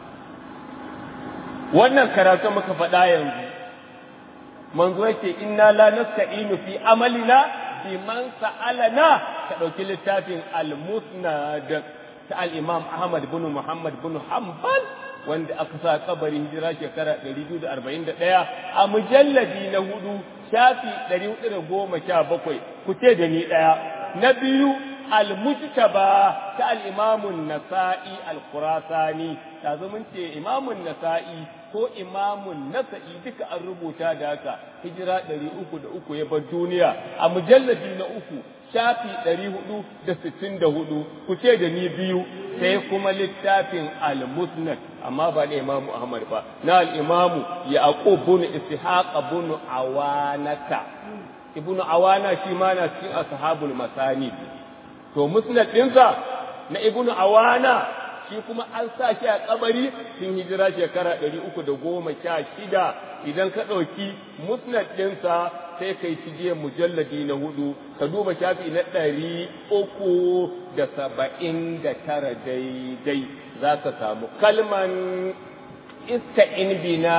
wannan karatu muka faɗa yanzu manzo yake inna la nasta'inu fi amalina bi man sa'alana ka ɗauki littafin al-musnad ta al-imam Ahmad bin Muhammad bin Hanbal wanda aka sa kabari hijira shekara 241 a mujalladi na hudu shafi 417 ku ce da ni daya na biyu al-mujtaba ta al-imam an-nasa'i al-khurasani tazo mun ce imam an-nasa'i ko imam an-nasa'i duka an rubuta da haka hijira 303 ya bar duniya a mujalladi na uku shafi 464 ku ce da ni biyu sai kuma littafin al-musnad amma ba da imamu ahmad ba na al-imamu yaqub bin ishaq bin awanata ibnu awana shi ma na cikin ashabul masani to musnad dinsa na ibnu awana shi kuma an sa shi a kabari sun hijira shekara 316 idan ka ɗauki musnad ɗinsa sai kai ci jiya mujalladi na hudu ka duba shafi na ɗari uku da saba'in da tara daidai za ka samu kalman iska in bina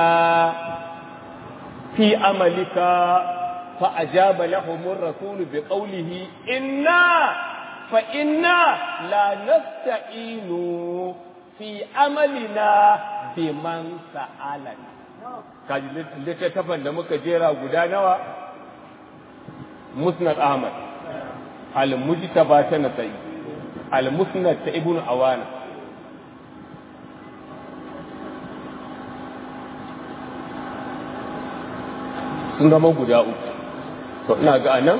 fi amalika fa ajaba lahumur rasulu bi qawlihi inna fa inna la nasta'inu fi amalina biman sa'alana kaji littattafan da muka jera guda nawa musnad ahmad al-mujtaba ta nasai al-musnad ta ibnu awana sun zama guda uku to ina ga anan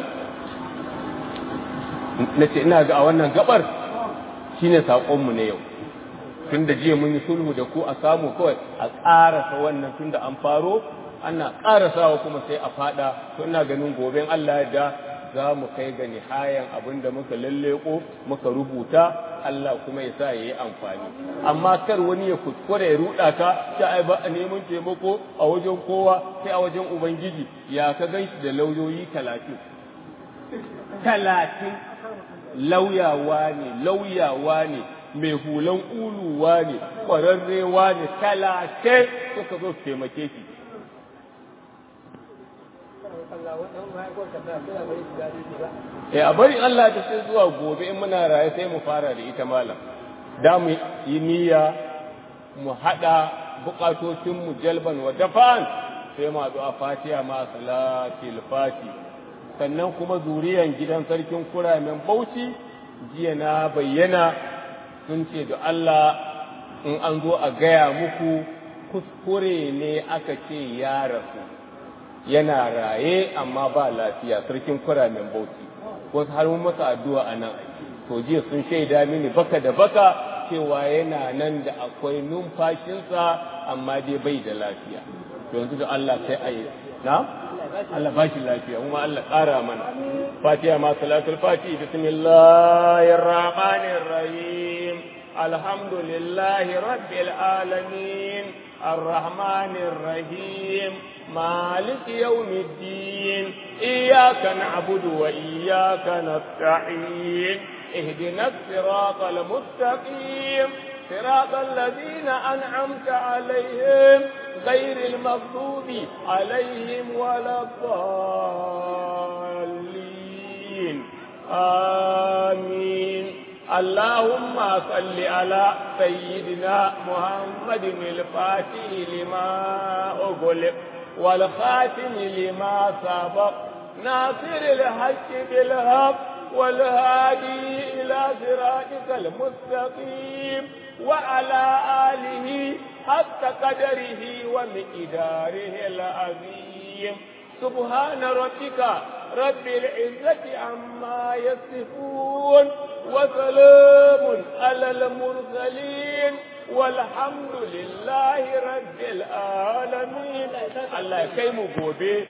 nace ina ga a wannan gabar shine saƙonmu na yau tun da jiya mun yi sulhu da ku a samu kawai a ƙarasa wannan tun da an faro ana ƙarasawa kuma sai a fada to ina ganin goben Allah da za mu kai ga nihayan abin da muka lalleko muka rubuta Allah kuma ya sa ya yi amfani amma kar wani ya kuskure ya ruɗa ka ta ai ba a neman taimako a wajen kowa sai a wajen ubangiji ya ka gan shi da lauyoyi talatin talatin lauyawa ne lauyawa ne mai hulan uluwa ne ƙwararrewa ne talatin suka zo su taimake shi Eh a bari Allah ta sai zuwa gobe in muna raye sai mu fara da ita malam da mu yi niyya mu haɗa buƙatocinmu jalban wa dafan sai mu haɗu a fatiha ma salatil fati sannan kuma zuriyan gidan sarkin kuramen bauchi jiya na bayyana sun ce da Allah in an zo a gaya muku kuskure ne aka ce ya rasu yana raye amma ba lafiya sarkin kuramen bauchi wasu har mun masa addu'a a nan to jiya sun shaida mini baka da baka cewa yana nan da akwai numfashinsa amma dai bai da lafiya to yanzu da Allah sai a yi na Allah ba shi lafiya kuma Allah ƙara mana fatiha ma salatul fati bismillahir rahmanir rahim alhamdulillahi rabbil alamin الرحمن الرحيم مالك يوم الدين إياك نعبد وإياك نستعين اهدنا الصراط المستقيم صراط الذين أنعمت عليهم غير المغضوب عليهم ولا الضالين آمين اللهم صل على سيدنا محمد الفاتح لما أغلق والخاتم لما سبق ناصر الحق بالحق والهادي إلى صراطك المستقيم وعلى آله حق قدره ومقداره العظيم سبحان ربك رب العزة عما يصفون وسلام على المرسلين والحمد لله رب العالمين الله يكيم gobe